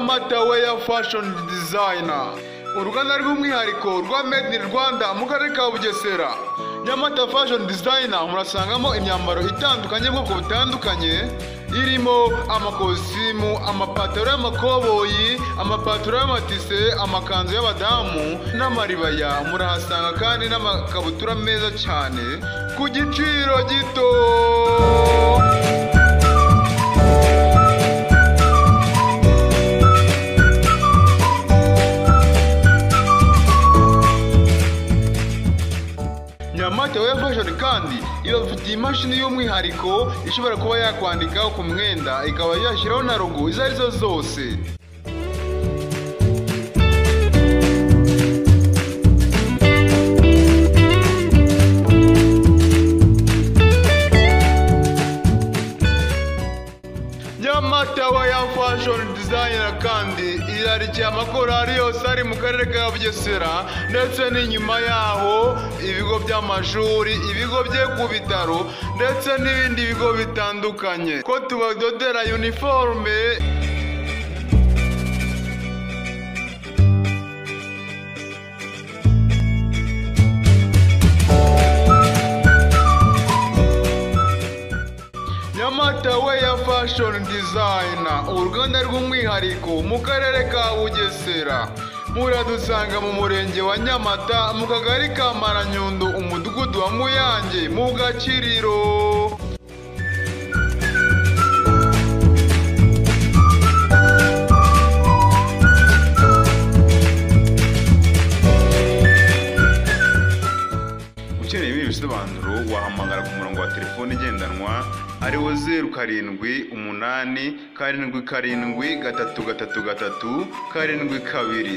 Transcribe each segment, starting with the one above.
Mataweya Fashion Designer uruganda rw'umwihariko rwa Made in Rwanda mu karere ka Bugesera Nyamata Fashion Designer murasangamo imyambaro itandukanye y'ubwoko butandukanye irimo amakositimu amapataro y'amakoboyi amapataro y'amatise amakanzu y'abadamu n'amaribaya murahasanga kandi n'amakabutura meza cyane ku giciro gito nyamata weya fashoni kandi ibafitiye imashini y'umwihariko ishobora kuba yakwandika ku mwenda ikaba yashyiraho na rogo izo ari zo zose nyamata weya fashoni dizayina kandi irarikiye amakorari yose ari mu karere ka bugesera ndetse n'inyuma yaho ibigo by'amashuri ibigo bye ku bitaro ndetse n'ibindi bigo bitandukanye ko tubadodera uniforme Nyamata Weya Fashion Designer uruganda rw'umwihariko mu karere ka Bugesera muradusanga mu murenge wa Nyamata mu kagari ka Maranyundo umudugudu wa Muyange mu Gakiriro ukeneye ibindi bisobanuro wahamagara ku murongo wa telefone igendanwa ari wo zeru karindwi umunani karindwi karindwi gatatu gatatu gatatu karindwi kabiri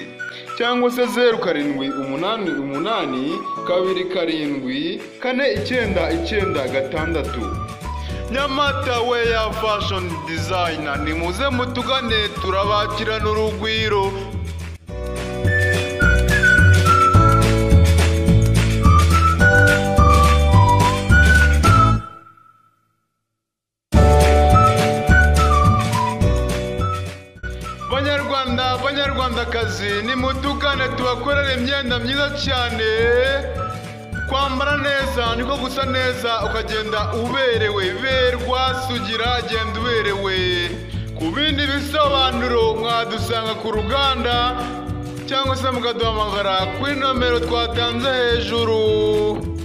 cyangwa se zeru karindwi umunani umunani kabiri karindwi kane icyenda icyenda gatandatu nyamata weya fashoni dizayina nimuze mutugane turabakirana urugwiro banyarwanda banyarwandakazi nimutukane tubakorere imyenda myiza cyane kwambara neza niko gusa neza ukagenda uberewe berwa sugira genda uberewe ku bindi bisobanuro mwadusanga ku ruganda cyangwa se mukaduhamagara kuri nomero twatanze hejuru